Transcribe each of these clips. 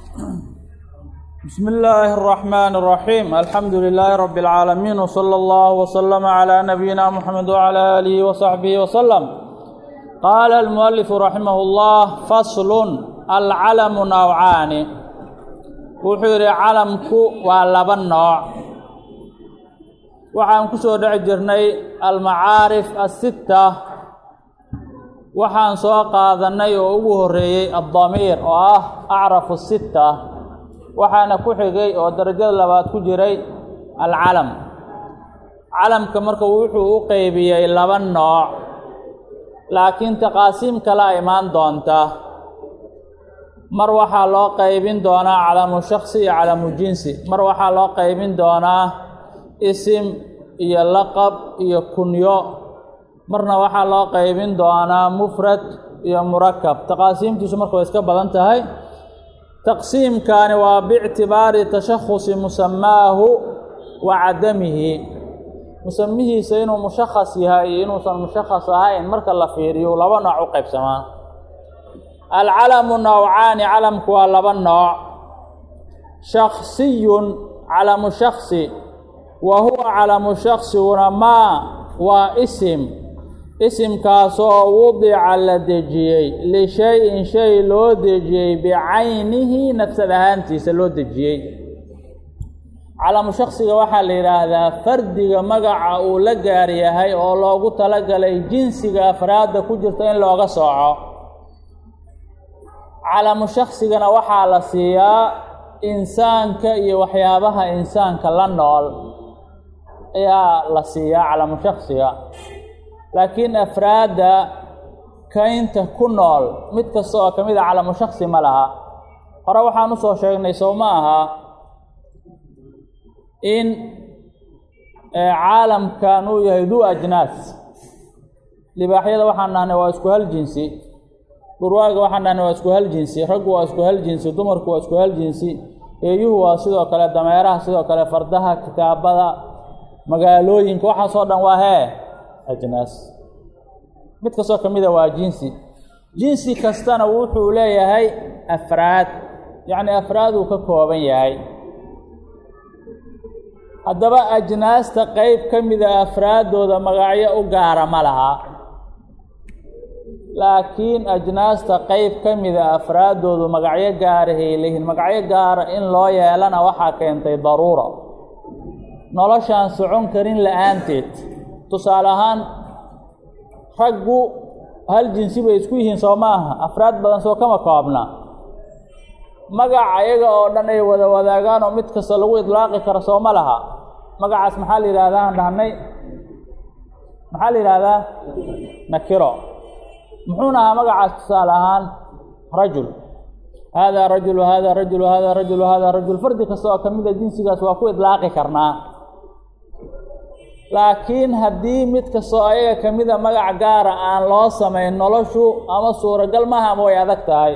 بسم الله الرحمن الرحيم الحمد لله رب العالمين وصلى الله وسلم على نبينا محمد وعلى آله وصحبه وسلم قال المؤلف رحمه الله فصل العلم نوعان وحير علمك ولبا نوع waxaan ku soo dheci jirnay almacaarif asitta waxaan soo qaadanay oo ugu horeeyey addamiir oo ah acrafu sitta waxaana ku xigay oo darajada labaad ku jiray alcalam calamka marka wuxuu u qeybiyey laba nooc laakiin taqaasiim kalaa imaan doonta mar waxaa loo qeybin doonaa calamu shaksi iyo calamu jinsi mar waxaa loo qeybin doonaa isim iyo laqab iyo kunyo marna waxaa loo qeybin doonaa mufrad iyo murakab taqaasiimtiisu marka way iska badan tahay taqsiimkaani waa biictibaari tashakusi musamaahu wa cadamihi musamihiisa inuu mushakhas yahay iyo inuusan mushakhas ahayn marka la fiiriyo laba nooc u qaybsamaa alcalamu nawcaani calamku waa laba nooc shaksiyun calamu shaksi wa huwa calamu shaksiguna maa waa isim isimkaasoo wudica la dejiyey lishay-in shay loo dejiyey bicaynihi nafsad ahaantiisa loo dejiyey calamu shaksiga waxaa la yidhaahdaa fardiga magaca uu la gaar yahay oo loogu talagalay jinsiga afraadda ku jirta in looga sooco calamu shaksigana waxaa la siiyaa insaanka iyo waxyaabaha insaanka la nool ayaa la siiyaa calamu shaksiga laakiin afraadda kaynta ku nool mid kasta oo ka mid a calamu shaksi ma laha hore waxaan usoo sheegnay sow ma aha in caalamkan uu yahay duu ajnaas libaaxyada waxaan dhahnay waa isku hal jinsi dhurwaaga waxaan dhahnay waa isku hal jinsi raggu waa isku hal jinsi dumarku waa isku hal jinsi eeyuhu waa sidoo kale dameeraha sidoo kale fardaha kitaabada magaalooyinka waxaasoo dhan waa hee ajnaas mid kastoo ka mida waa jinsi jinsi kastana wuxuu leeyahay afraad yacni afraaduu ka kooban yahay haddaba ajnaasta qeyb ka mida afraaddooda magacyo u gaara ma laha laakiin ajnaasta qeyb ka mida afraaddoodu magacyo gaarahay leeyihiin magacyo gaara in loo yeelana waxaa keentay daruura noloshaan socon karin la-aanteed tusaale ahaan raggu hal jinsi bay isku yihiin soo maaha afraad badan soo kama koobna magac ayaga oo dhan ay wada wadaagaan oo mid kasta lagu idlaaqi karo soo ma laha magacaas maxaa la yidhahdaa aan dhahnay maxaa la yidhahdaa nakiro muxuuna ahaa magacaas tusaale ahaan rajul haadaa rajul haadaa rajul haadaa rajul haadaa rajul fardi kasta oo ka mida jinsigaas waa ku idlaaqi karnaa laakiin haddii mid kastoo ayaga ka mida magac gaara aan loo samayn noloshu ama suuragal maaha ama way adag tahay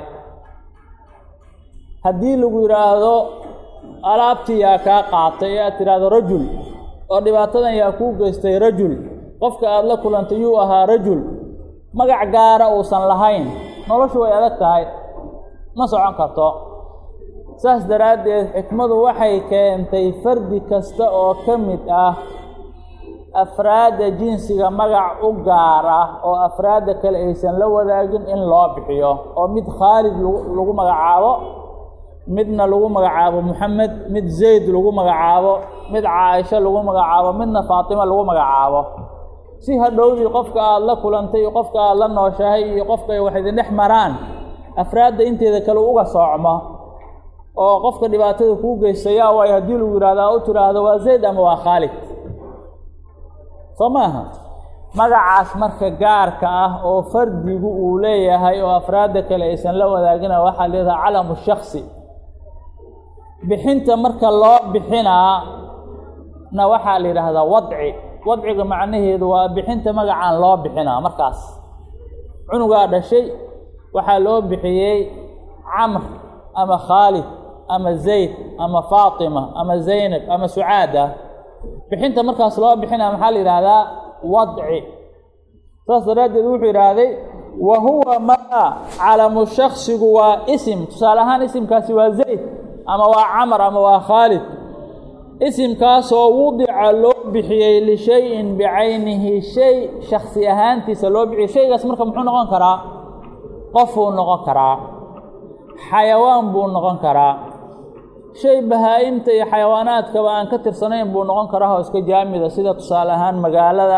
haddii lagu yidhaahdo alaabtii yaa kaa qaatay ee aad tidhaahdo rajul oo dhibaatadan yaa kuu geystay rajul qofka aada la kulantay yuu ahaa rajul magac gaara uusan lahayn noloshu way adag tahay ma socon karto saas daraaddeed xikmadu waxay keentay fardi kasta oo ka mid ah afraadda jinsiga magac u gaar ah oo afraadda kale aysan la wadaagin in loo bixiyo oo mid khaalid lagu magacaabo midna lagu magacaabo moxamed mid zayd lagu magacaabo mid caaisho lagu magacaabo midna faatima lagu magacaabo si hadhowdii qofka aada la kulantay iyo qofka aada la nooshahay iyo qofka ay wax idin dhex maraan afraadda inteeda kale uga soocmo oo qofka dhibaatada kuu geystayaa waay haddii lagu yidhahdaa u tidhaahdo waa zayd ama waa khaalid soo maaha magacaas marka gaarka ah oo fardigu uu leeyahay oo afraadda kale aysan la wadaagina waxaa leedahay calamu shaksi bixinta marka loo bixinaa na waxaa la yidhaahdaa wadci wadciga macnaheedu waa bixinta magacaan loo bixinaa markaas cunugaa dhashay waxaa loo bixiyey camr ama khaalid ama zayd ama faatima ama zaynab ama sucaada bixinta markaas loo bixinaa maxaa la yidhaahdaa wadci saas daraaddeed wuxuu yidhaahday wa huwa maa calamu shaksigu waa isim tusaale ahaan isimkaasi waa zayd ama waa camar ama waa khaalid isimkaasoo wudica loo bixiyey lishayin bicaynihi shay shaksi ahaantiisa loo bixiyey shaygaas marka muxuu noqon karaa qofuu noqon karaa xayawaan buu noqon karaa shay bahaa-imta iyo xayawaanaadkaba aan ka tirsanayn buu noqon karaa oo iska jaamida sida tusaale ahaan magaalada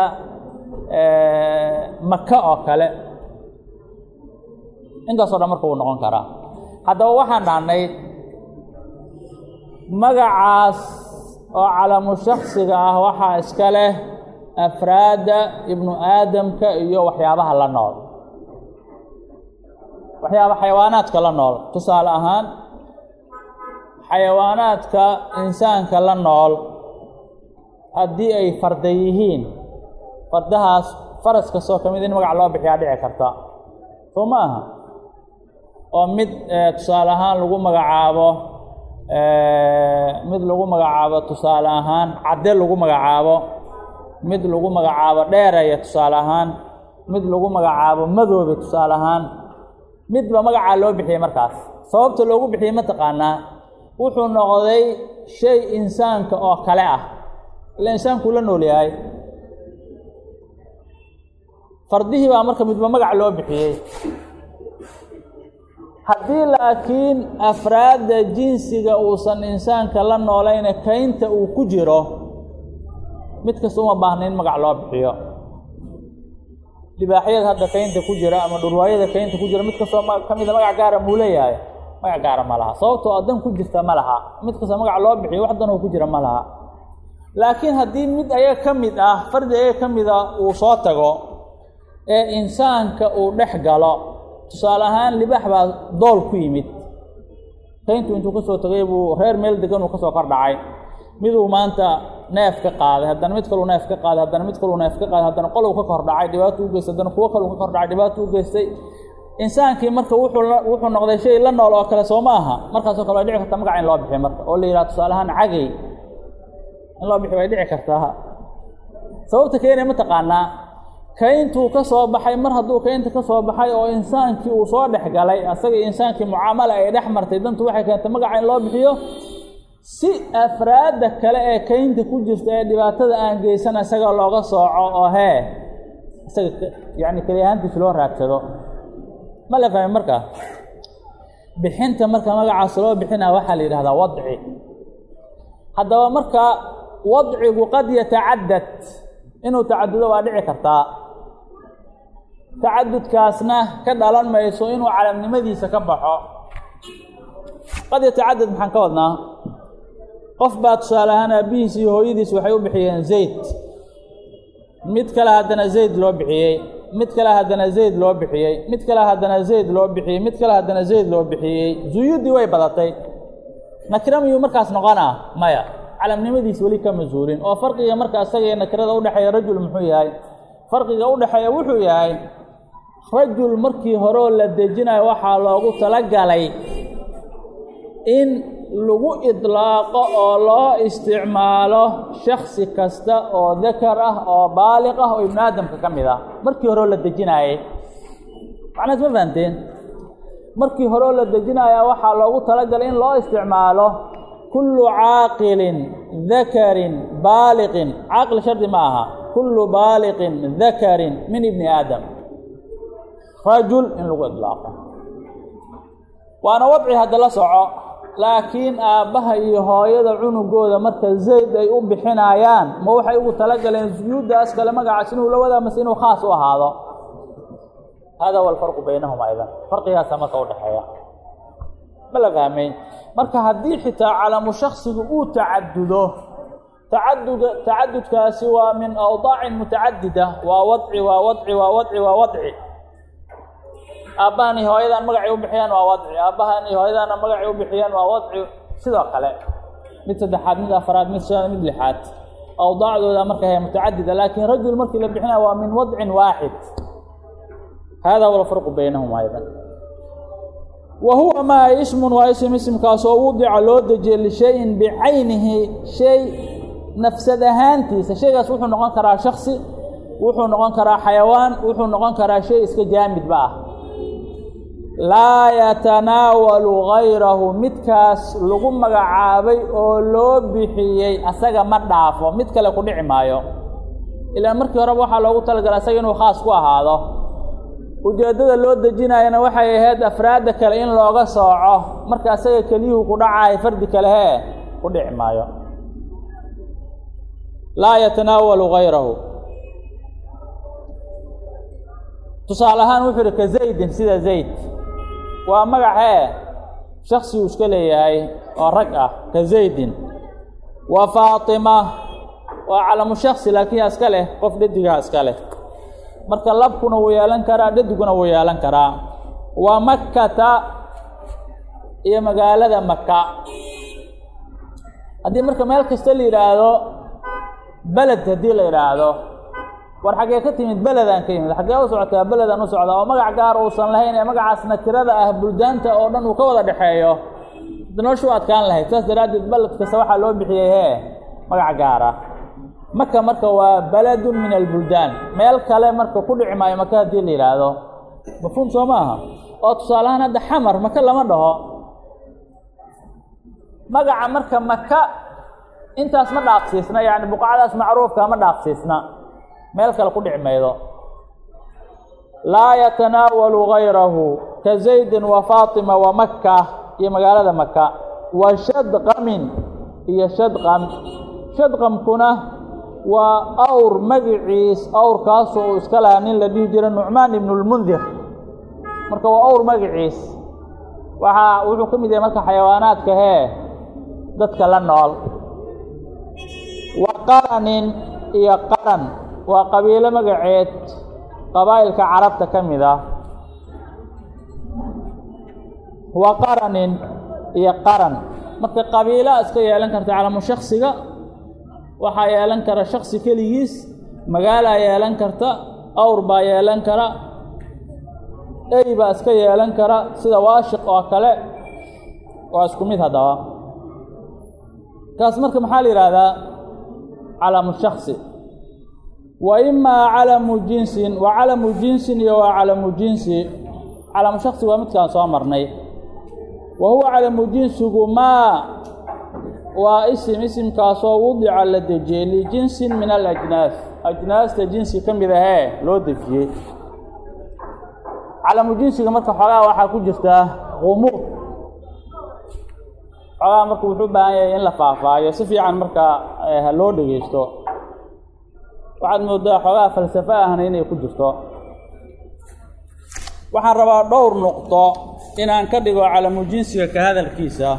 maka oo kale intaasoo dhan marka wuu noqon karaa haddaba waxaan dhahnay magacaas oo calamu shaksiga ah waxaa iska leh afraadda ibnu aadamka iyo waxyaabaha la nool waxyaaba xayawaanaadka la nool tusaale ahaan xayawaanaadka insaanka la nool haddii ay farda yihiin fardahaas faras kastoo ka mid in magac loo bixiyaa dhici karta soo ma aha oo mid tusaale ahaan lagu magacaabo mid lagu magacaabo tusaale ahaan cadde lagu magacaabo mid lagu magacaabo dheeraya tusaale ahaan mid lagu magacaabo madoobe tusaale ahaan midba magacaa loo bixiyey markaas sababta loogu bixiyey mataqaanaa wuxuu noqday shay insaanka oo kale ah ila insaankuu la nool yahay fardihii baa marka midba magac loo bixiyey haddii laakiin afraadda jinsiga uusan insaanka la noolayne kaynta uu ku jiro mid kasta uma baahna in magac loo bixiyo libaaxyada hadda kaynta ku jira ama dhurwaayada kaynta ku jira mid kastoo ka mida magac gaara muu leeyahay magac gaara ma laha sababtoo adan ku jirta ma laha mid kasta magac loo bixiyo wax dan oo ku jira ma laha laakiin haddii mid ayaga ka mid ah fardi ayaga ka mida uu soo tago ee insaanka uu dhex galo tusaale ahaan libaax baa dool ku yimid kayntu intuu ka soo tagay buu reer meel degan uu ka soo kor dhacay miduu maanta neef ka qaaday haddana mid kaluu neef ka qaaday haddana mid kaluu neef ka qaaday haddana qolow ka kor dhacay dhibaato u geystay haddana kuwo kaluu ka kor dhacay dhibaato u geystay insaankii marka wuxuu wuxuu noqday shay la nool oo kale soo ma aha markaasoo kale way dhici kartaa magac in loo bixiyo marka oo la yidhaha tusaale ahaan cagay in loo bixiyo way dhici kartaa sababta keenaya mataqaanaa kayntuu ka soo baxay mar hadduu kaynta ka soo baxay oo insaankii uu soo dhex galay asagii insaankii mucaamala ay dhex martay dantu waxay keentay magaca in loo bixiyo si afraadda kale ee kaynta ku jirta ee dhibaatada aan geysan isaga looga sooco oo hee isaga yacni keli ahaantiisa loo raagsado ma la fahmi marka bixinta marka magacaas loo bixinaa waxaa la yidhahdaa wadci haddaba marka wadcigu qad yatacadad inuu tacadudo waa dhici kartaa tacadudkaasna ka dhalan mayso inuu calamnimadiisa ka baxo qad yatacadad maxaan ka wadnaa qof baa tusaale ahaan aabbihiis iyo hooyadiis waxay u bixiyeen zayd mid kale haddana zayd loo bixiyey mid kale haddana zayd loo bixiyey mid kale haddana zayd loo bixiyey mid kale haddana zayd loo bixiyey zuyuuddii way badatay nakira miyuu markaas noqonaa maya calamnimadiis weli ka masuulin oo farqiga marka isaga iyo nakirada udhexeeya rajul muxuu yahay farqiga udhexeeya wuxuu yahay rajul markii horeoo la dejinayo waxaa loogu talagalay in lagu idlaaqo oo loo isticmaalo shaksi kasta oo dakar ah oo baaliq ah oo ibnu aadamka ka mid ah markii horeoo la dejinaayey macnaas ma fahanteen markii horeoo la dejinaya waxaa loogu talagalay in loo isticmaalo kullu caaqilin dakarin baaliqin caaqil shardi ma aha kullu baaliqin dakarin min ibni aadam rajul in lagu idlaaqo waana wadci hadda la soco laakiin aabbaha iyo hooyada cunugooda marka zayd ay u bixinayaan ma waxay ugu talagaleen suyuuddaas kale magacaas inuu la wadaa mase inuu khaas u ahaado hada huwa alfarqu baynahum aydan farqigaasa marka udhexeeya ma la fahmay marka haddii xitaa calamu shaksigu uu tacadudo tacaduga tacadudkaasi waa min awdaacin mutacadida waa wadci waa wadci waa wadci waa wadci aabbahan iyo hooyadaan magacay u bixiyaan waa wadci aabbahan iyo hooyadaana magacay u bixiyaan waa wadci sidoo kale mid saddexaad mid afaraad mid shanaad mid lixaad awdaacdooda marka he mutacadida laakiin rajul markii la bixinaya waa min wadcin waaxid hada huwa alfarqu baynahum aydan wa huwa maa ismun waa ism ismkaasoo wudica loo dejiyey lishayin bicaynihi shay nafsad ahaantiisa shaygaas wuxuu noqon karaa shaksi wuxuu noqon karaa xayawaan wuxuu noqon karaa shay iska jaamidba ah laa yatanaawalu gayrahu midkaas lagu magacaabay oo loo bixiyey asaga ma dhaafo mid kale ku dhici maayo ilaan markii horeba waxaa loogu talagalay asaga inuu khaas ku ahaado ujeeddada loo dejinayana waxay ahayd afraadda kale in looga sooco marka asaga keliyuhu ku dhacayo fardi kale hee ku dhici maayo laa yatanaawalu gayrahu tusaale ahaan wuxuu ihi ka zaydin sida zayd waa magacee shaksi uu iska leeyahay oo rag ah ka zaydin wa faatima waa calamu shaksi laakiin yaa iska leh qof dhedigaa iska leh marka labkuna wuu yeelan karaa dhadiguna wuu yeelan karaa wa makkata iyo magaalada maka haddii marka meel kasta la yidhaahdo beled haddii la yidhaahdo war xaggee ka timid beledaan ka yimid xaggee u socotaa beledaan u socdaa oo magac gaar uusan lahayn ee magacaasna tirada ah buldaanta oo dhan uu ka wada dhexeeyo noloshu adkaan lahayd saas daraaddeed beled kasta waxaa loo bixiyey hee magac gaara maka marka waa beledun min albuldaan meel kale marka ku dhici maayo maka haddii la yidhaahdo mafhuum soo maaha oo tusaalahaan hadda xamar maka lama dhaho magaca marka maka intaas ma dhaafsiisna yacni buqacadaas macruufka ma dhaafsiisna meel kale ku dhici maydo laa yatanaawalu gayrahu ka zaydin wa faatima wa makka iyo magaalada maka wa shadqamin iyo shadqam shadqamkuna waa awr magiciis awrkaasoo uu iska lahaa nin la dhihi jira nucmaan ibnu lmundir marka waa awr magiciis waxaa wuxuu ka mid yahay marka xayawaanaadka hee dadka la nool wa qaranin iyo qaran waa qabiilo magaceed qabaa'ilka carabta ka mid ah wa qaranin iyo qaran marka qabiila iska yeelan karta calamu shaksiga waxaa yeelan kara shaksi keligiis magaalaa yeelan karta awr baa yeelan kara ey baa iska yeelan kara sida waashiq oo kale waa isku mid haddaba kaas marka maxaa la yidhaahdaa calamu shaksi wa imaa calamu jinsin wa calamu jinsin iyo waa calamu jinsi calamu shaksi waa midkaan soo marnay wa huwa calamu jinsigu maa waa isim isimkaasoo wudica la dejiyey lijinsin min alajnaas ajnaasta jinsi ka mid ahee loo dejiyey calamu jinsiga marka xoogaa waxaa ku jirtaa qumuud xoogaa marka wuxuu u baahan yahay in la faahfaahiyo si fiican marka ha loo dhegeysto waxaad moodaa xoogaa falsafo ahna inay ku jirto waxaan rabaa dhowr nuqdo inaan ka dhigo calamu jinsiga ka hadalkiisa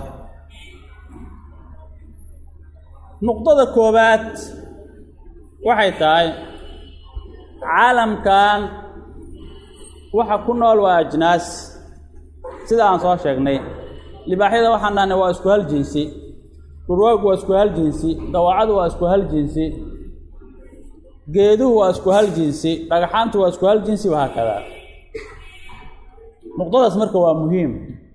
nuqdada koowaad waxay tahay caalamkan waxa ku nool waa ajnaas sida aan soo sheegnay libaaxyada waxaan dhahnay waa isku hal jinsi dhurwaagu waa isku hal jinsi dawacadu waa isku hal jinsi geeduhu waa isku hal jinsi dhagaxaantu waa isku hal jinsi wahaakadaa nuqdadaas marka waa muhiim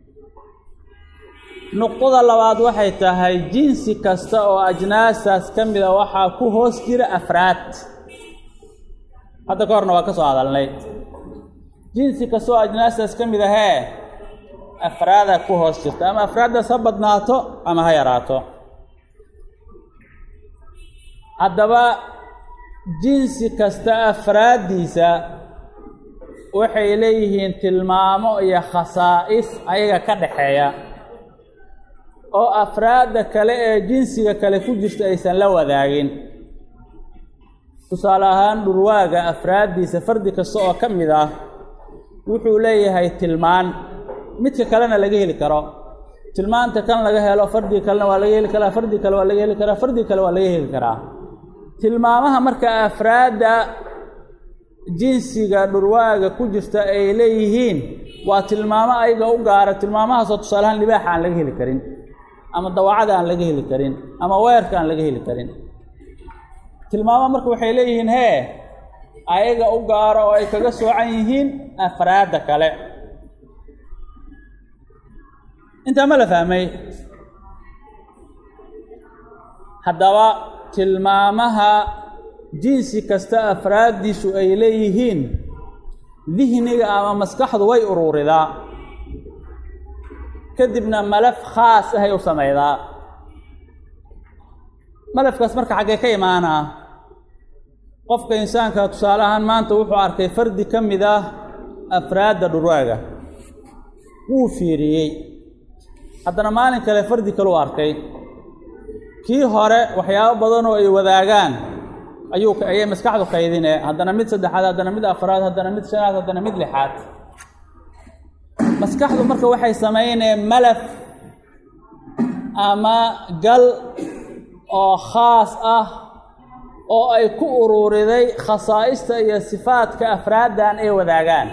nuqdada labaad waxay tahay jinsi kasta oo ajnaastaas ka mida waxaa ku hoos jira afraad hadda ka horna waa ka soo hadalnay jinsi kasta oo ajnaastaas ka mid ahee afraada ku hoos jirta ama afraaddaas ha badnaato ama ha yaraato haddaba jinsi kasta afraaddiisa waxay leeyihiin tilmaamo iyo khasaa'is ayaga ka dhaxeeya oo afraadda kale ee jinsiga kale ku jirta aysan la wadaagin tusaale ahaan dhurwaaga afraaddiisa fardi kasta oo ka mid ah wuxuu leeyahay tilmaan midka kalena laga heli karo tilmaanta kan laga helo fardiga kalena waa laga heli karaa fardi kale waa laga heli karaa fardi kale waa laga heli karaa tilmaamaha marka afraadda jinsiga dhurwaaga ku jirta ay leeyihiin waa tilmaamo ayaga u gaara tilmaamahaasoo tusaalahaan libaaxa aan laga heli karin ama dawacada aan laga heli karin ama weerka aan laga heli karin tilmaamo marka waxay leeyihiin hee ayaga u gaaro oo ay kaga soocan yihiin afraadda kale intaa ma la fahmay haddaba tilmaamaha jinsi kasta afraaddiisu ay leeyihiin dihniga ama maskaxdu way ururidaa kadibna malaf khaas ahay u samaydaa malafkaas marka xaggee ka imaanaa qofka insaanka tusaale ahaan maanta wuxuu arkay fardi ka mid ah afraadda dhurwaaga wuu fiiriyey haddana maalin kale fardi kaleu arkay kii hore waxyaabo badan oo ay wadaagaan ayuu ayay maskaxdu kaydine haddana mid saddexaad haddana mid afraad haddana mid shanaad haddana mid lixaad maskaxdu marka waxay samayneen malaf ama gal oo khaas ah oo ay ku ururiday khasaa'ista iyo sifaadka afraaddan ay wadaagaan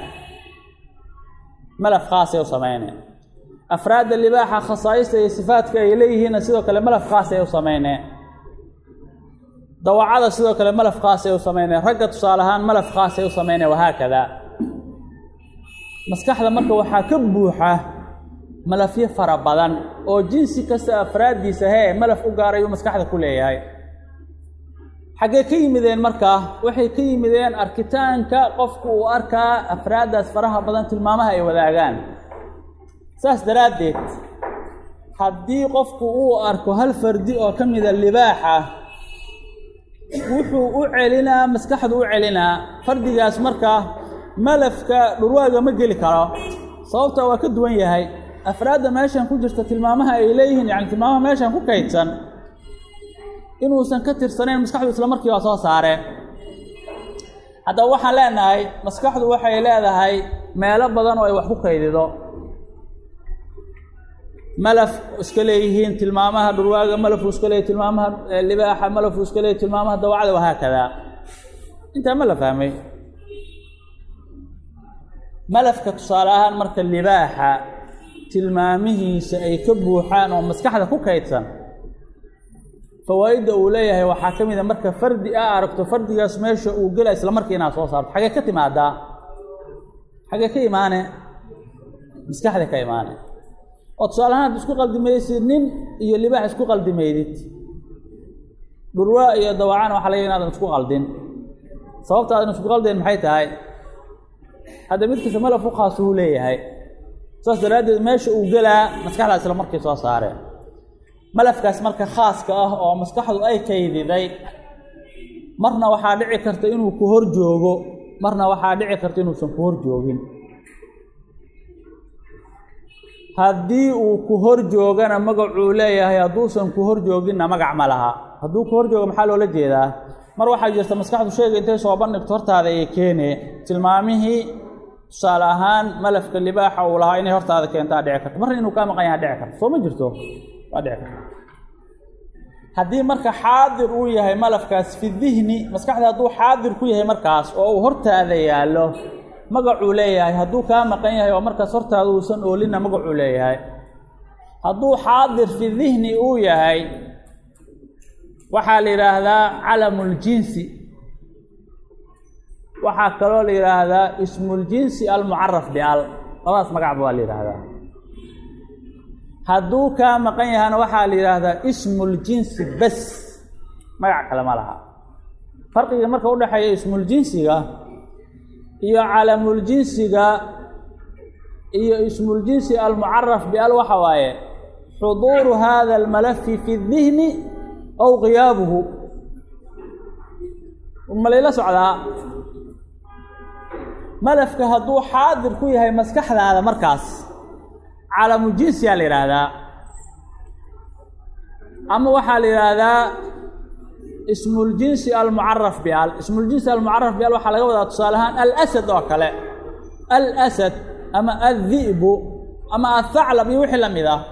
malaf khaasay u samayneen afraadda libaaxa khasaa'ista iyo sifaadka ay leeyihiinna sidoo kale malaf khaasay u samayneen dawacada sidoo kale malaf khaasay u samayneen ragga tusaale ahaan malaf khaasay u samayneen wahaakada maskaxda marka waxaa ka buuxa malafyo fara badan oo jinsi kasta afraaddiisa hee malaf u gaarayuu maskaxda ku leeyahay xaggee ka yimideen markaa waxay ka yimideen arkitaanka qofku uu arkaa afraaddaas faraha badan tilmaamaha ay wadaagaan saas daraaddeed haddii qofku uu arko hal fardi oo ka mida libaaxa wuxuu u celinaa maskaxdu u celinaa fardigaas markaa malafka dhurwaaga ma geli karo sababta waa ka duwan yahay afraadda meeshan ku jirta tilmaamaha ay leeyihiin yacni tilmaamaha meeshan ku kaydsan inuusan ka tirsanayn maskaxdu isla markii waa soo saareen haddaba waxaan leenahay maskaxdu waxay leedahay meelo badan oo ay wax ku kaydido malaf iska leeyihiin tilmaamaha dhurwaaga malafuu iska leeyahy tilmaamaha libaaxa malafuu iska leeyahy tilmaamaha dawacda wahaakadaa intaa ma la fahmay malafka tusaale ahaan marka libaaxa tilmaamihiisa ay ka buuxaan oo maskaxda ku kaydsan fawaa'idda uu leeyahay waxaa ka mid a marka fardi a aragto fardigaas meesha uu gela isla markii inaad soo saarto xagee ka timaadaa xagee ka imaane maskaxda ka imaane oo tusaale ahaan ad isku qaldimaysid nin iyo libaax isku qaldimaydid dhurwaa iyo dawacaan waxa laga inaadan isku qaldin sababta aadan isku qaldeen maxay tahay hadda mid kasta malaf u khaas uu leeyahay saas daraaddeed meesha uu gelaa maskaxdaa isla markii soo saareen malafkaas marka khaaska ah oo maskaxdu ay kaydiday marna waxaa dhici karta inuu ku hor joogo marna waxaa dhici karta inuusan ku hor joogin haddii uu ku hor joogana magacuu leeyahay hadduusan ku hor jooginna magac ma laha hadduu ku hor joogo maxaa loola jeedaa mar waxaa jirta maskaxdu sheega intay soo bandhigto hortaada ay keene tilmaamihii tusaale ahaan malafka libaaxa uu lahaa inay hortaada keentaa dhici karto marna inuu kaa maqan yaha dhici karto soo ma jirto waa dhici karta haddii marka xaadir uu yahay malafkaas fi dihni maskaxda hadduu xaadir ku yahay markaas oo uu hortaada yaallo magacuu leeyahay hadduu kaa maqan yahay oo markaas hortaada uusan oolinna magacuu leeyahay hadduu xaadir fi dihni uu yahay waxaa la yidhaahdaa calamuljinsi waxaa kaloo la yidhaahdaa ismuljinsi almucaraf bial labadaas magacba waa la yidhaahdaa hadduu kaa maqan yahana waxaa la yidhaahdaa ismuljinsi bas magac kale ma laha farqiga marka udhexeeya ismuljinsiga iyo calamuljinsiga iyo ismuljinsi almucaraf bial waxa waaye xuduuru hada almalafi fi dihni aw qiyaabuhu malayla socdaa malafka hadduu xaadir ku yahay maskaxdaada markaas calamu jinsiyaa la yidhaahdaa ama waxaa la yidhaahdaa ismuljinsi almucaraf bial ismuljinsi almucaraf bial waxaa laga wadaa tusaale ahaan alasad oo kale alasad ama addi'bu ama athaclab iyo wixii la mid ah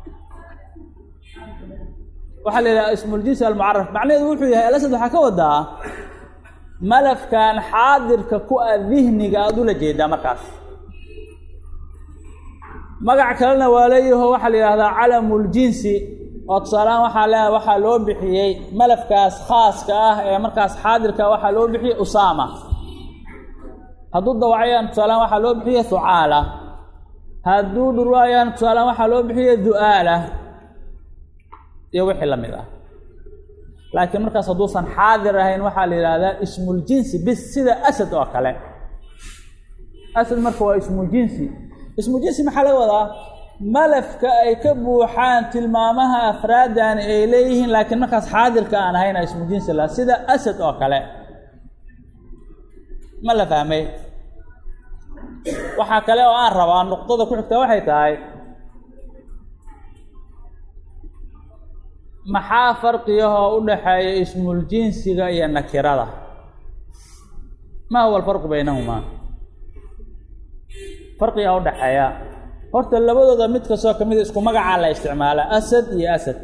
waxaa la yidhaha ismuljinsi almucaraf macnaheedu wuxuu yahay alasad waxaa ka wadaa malafkan xaadirka ku a dihniga aada ula jeedaa markaas magac kalena waa leeyaho waxaa la yidhahdaa calamuljinsi oo tusaalehaan waxaa le waxaa loo bixiyey malafkaas khaaska ah ee markaas xaadirka waxaa loo bixiyey usaama hadduu dawacayaan tusaalehaan waxaa loo bixiyey hucaala hadduu dhurwaayaan tusaalehaan waxaa loo bixiyey du'aala iyo wixii la mid ah laakiin markaas hadduusan xaadir ahayn waxaa la yidhaahdaa ismuljinsi bis sida asad oo kale asad marka waa ismujinsi ismujinsi maxaa laga wadaa malafka ay ka buuxaan tilmaamaha afraadani ay leeyihiin laakiin markaas xaadirka aan ahayna ismujinsi la sida asad oo kale ma la fahmay waxaa kale oo aan rabaa nuqdada ku xigta waxay tahay maxaa farqiyahoo u dhaxeeya ismuljinsiga iyo nakirada ma huwa alfarqu baynahumaa farqiga u dhaxeeya horta labadooda mid kastoo ka mida isku magacaa la isticmaalaa asad iyo asad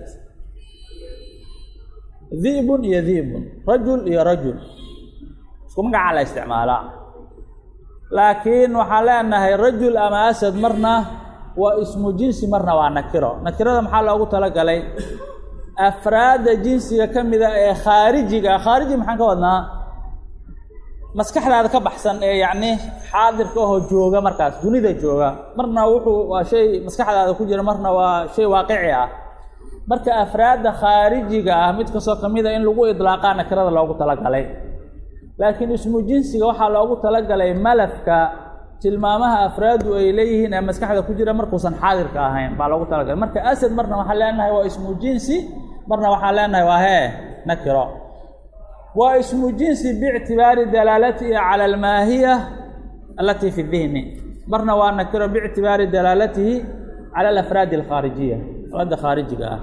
di'bun iyo di'bun rajul iyo rajul isku magacaa la isticmaalaa laakiin waxaan leenahay rajul ama asad marna waa ismu jinsi marna waa nakiro nakirada maxaa loogu talagalay afraadda jinsiga ka mida ee khaarijiga khaariji maxaan ka wadnaa maskaxdaada ka baxsan ee yacni xaadirka ahoo jooga markaas dunida jooga marna wuxuu waa shay maskaxdaada ku jira marna waa shay waaqici ah marka afraadda khaarijiga ah mid kastoo ka mida in lagu idlaaqaa nakirada loogu talagalay laakiin ismu jinsiga waxaa loogu talagalay malafka tilmaamaha afraadu ay leeyihiin ee maskaxda ku jira markuusan xaadirka ahayn baa loogu talagalay marka asad marna waxaan leenahay waa ismu jinsi marna waxaan leenahay waa hee nakiro waa ismu jinsi biictibaari dalaalatihi cala almaahiya alatii fi dihni marna waa nakiro biictibaari dalaalatihi cala alafraadi alkhaarijiya afraadda khaarijiga ah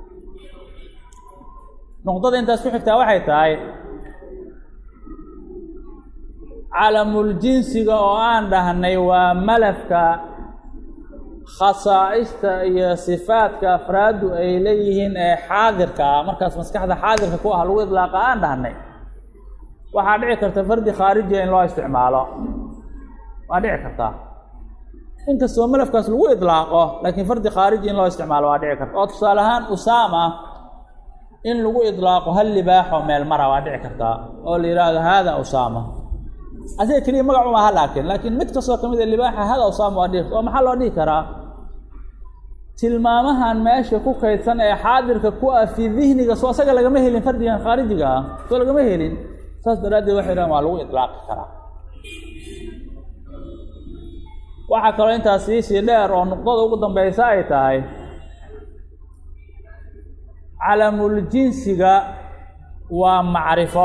nuqdada intaas ku xigtaa waxay tahay calamuljinsiga oo aan dhahnay waa malafka khasaa'ista iyo sifaadka afraaddu ay leeyihiin ee xaadirka ah markaas maskaxda xaadirka ku ah lagu idlaaqa aan dhahnay waxaa dhici karta fardi khaarijiya in loo isticmaalo waa dhici kartaa inkastoo malafkaas lagu idlaaqo laakiin fardi khaariji in loo isticmaalo waa dhici karta oo tusaale ahaan usaama in lagu idlaaqo hal libaaxoo meel mara waa dhici kartaa oo la yidhaahdo haada usaama asiga keliya magacuma aha laakiin laakiin mid kastoo ka mid a libaaxa hada usaama waa dhihi oo maxaa loo dhihi karaa tilmaamahan meesha ku kaydsan ee xaadirka ku ah fii dihniga soo asaga lagama helin fardigan khaarijiga ah soo lagama helin saas daraaddeed waxay dhahan waa lagu idlaaqi karaa waxaa kaloo intaas siisii dheer oo nuqdada ugu dambeysa ay tahay calamuljinsiga waa macrifo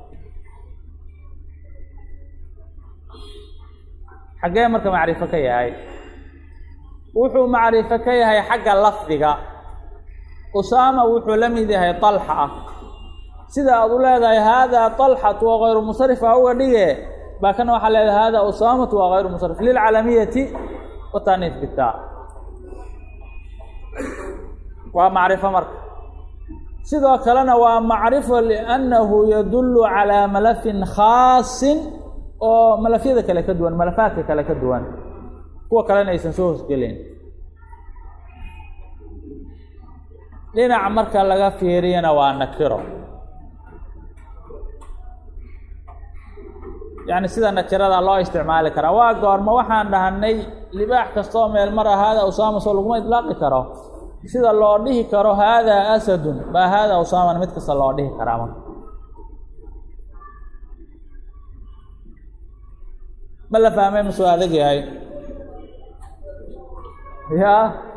xaggee marka macrifo ka yahay wuxuu macrifo ka yahay xagga lafdiga usaama wuxuu la mid yahay talxa ah sida aad u leedahay haadaa talxatu waa kayru musarif a uga dhige baa kana waxaa leedahay hada usaamatu waa kayru musarif lilcalamiyati wataniif bitaa waa macrifo marka sidoo kalena waa macrifo liannahu yadullu calaa malafin khaasin oo malafyada kale ka duwan malafaadka kale ka duwan kuwa kalena aysan soo hosgelin dhinac marka laga fiiriyana waa nakiro yacni sida nakirada loo isticmaali karaa waa goorma waxaan dhahanay libaax kastoo meel mar ah haadaa usaama soo laguma idlaaqi karo sida loo dhihi karo haadaa asadun baa haadaa usaamana mid kasta loo dhihi karaa marka ma la fahmay masuu adag yahay ya